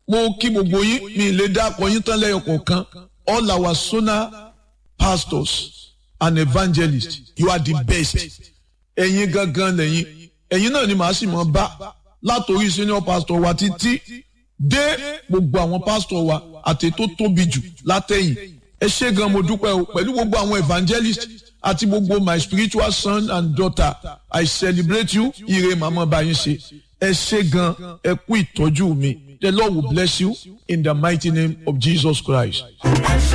mo kí gbogbo yín mi lè dá akọ yín tán lẹ́yọ kọ̀ọ̀kan all our sona pastors and evangelists you are the best ẹ̀yin gangan lẹ́yìn ẹ̀yin náà ni màá sì mọ̀ bá látòrí senior pastor wa títí dé gbogbo àwọn pastor wa àti tó tóbi jù látẹ̀yìn ẹ ṣé gan mo dúpẹ́ o pẹ̀lú gbogbo àwọn evangelists àti gbogbo my spiritual son and daughter I celebrate you ire màmá bá yín ṣe ẹ ṣé gan ẹ kú ìtọ́jú mi the Lord will bless you in the mighty name of Jesus Christ.